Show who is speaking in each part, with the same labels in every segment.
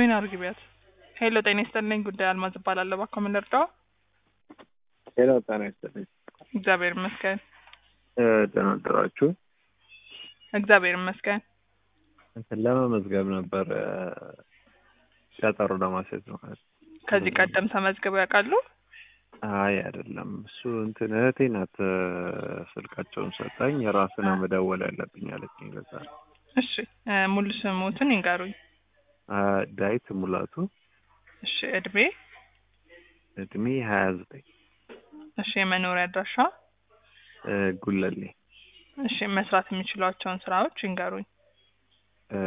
Speaker 1: ጆይን አርግቢያት። ሄሎ ጤና ይስጥልኝ። ጉዳይ አልማዝ እባላለሁ። እባክዎ ምን ልርዳው?
Speaker 2: ሄሎ ጤና ይስጥልኝ።
Speaker 1: እግዚአብሔር ይመስገን።
Speaker 2: እ ደህና አደራችሁ።
Speaker 1: እግዚአብሔር ይመስገን።
Speaker 2: እንትን ለመመዝገብ ነበር እ ቀጠሮ ለማስያዝ ነው ማለት ነው።
Speaker 1: ከዚህ ቀደም ተመዝግበው ያውቃሉ?
Speaker 2: አይ አይደለም፣ እሱ እንትን እህቴ ናት እ ስልካቸውን ሰጣኝ። የራስን መደወል ያለብኝ አለችኝ። ለዛ ነው።
Speaker 1: እሺ እ ሙሉ ስሙትን ይንገሩኝ።
Speaker 2: አ ዳዊት ሙላቱ
Speaker 1: እሺ እድሜ፣
Speaker 2: እድሜ ሀያ ዘጠኝ
Speaker 1: እሺ የመኖሪያ አድራሻ፣
Speaker 2: እ ጉለሌ
Speaker 1: እሺ መስራት የሚችሏቸውን ስራዎች ይንገሩኝ።
Speaker 2: እ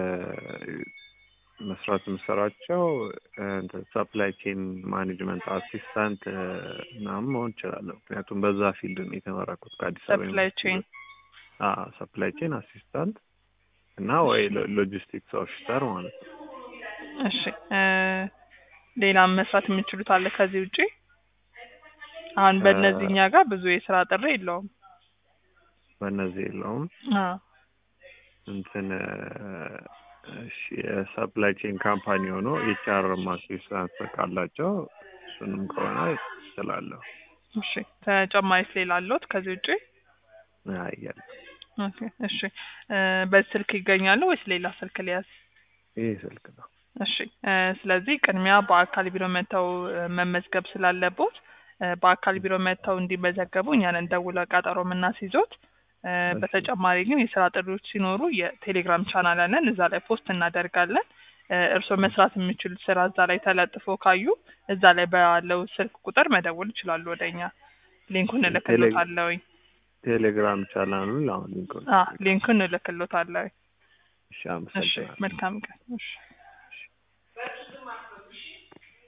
Speaker 2: መስራት የምሰራቸው እንትን ሰፕላይ ቼን ማኔጅመንት አሲስታንት እ ምናምን መሆን እችላለሁ። ምክንያቱም በዛ ፊልድ ነው የተመረኩት ከአዲስ አበባ
Speaker 1: ሰፕላይ
Speaker 2: ዩኒቨርሲቲ።
Speaker 1: ቼን
Speaker 2: አዎ ሰፕላይ ቼን አሲስታንት እና ወይ ሎ- ሎጂስቲክስ ኦፊሰር ማለት ነው።
Speaker 1: እሺ እ ሌላም መስራት የሚችሉት አለ ከዚህ ውጪ? አሁን በእነዚህኛ ጋር ብዙ የስራ ጥሪ የለውም።
Speaker 2: በእነዚህ የለውም።
Speaker 1: አዎ
Speaker 2: እንትን እ እሺ የሰፕላይ ቼን ካምፓኒ ሆኖ ኤችአር አሲስታንት ካላቸው እሱንም ከሆነ እችላለሁ።
Speaker 1: እሺ ተጨማሪስ ሌላ አለዎት ከዚህ ውጪ?
Speaker 2: አያለ
Speaker 1: ኦኬ እሺ እ በዚህ ስልክ ይገኛሉ ወይስ ሌላ ስልክ ሊያዝ?
Speaker 2: ይህ ስልክ ነው።
Speaker 1: እሺ እ ስለዚህ ቅድሚያ በአካል ቢሮ መጥተው እ መመዝገብ ስላለቦት እ በአካል ቢሮ መጥተው እንዲመዘገቡ እኛን ደውለው ቀጠሮ የምናስይዞት። እ በተጨማሪ ግን የስራ ጥሪዎች ሲኖሩ የቴሌግራም ቻናል አለን፣ እዛ ላይ ፖስት እናደርጋለን። እ እርስዎ መስራት የሚችሉት ስራ እዛ ላይ ተለጥፎ ካዩ እዛ ላይ ባለው ስልክ ቁጥር መደወል ይችላሉ ወደ እኛ። ሊንኩን እልክሎታለሁኝ።
Speaker 2: ቴሌግራም ቻናሉን አሁን ሊንክ
Speaker 1: አ ሊንኩን እልክሎታለሁኝ።
Speaker 2: እሺ
Speaker 1: እሺ
Speaker 2: አመሰግናለሁ።
Speaker 1: መልካም ቀን። እሺ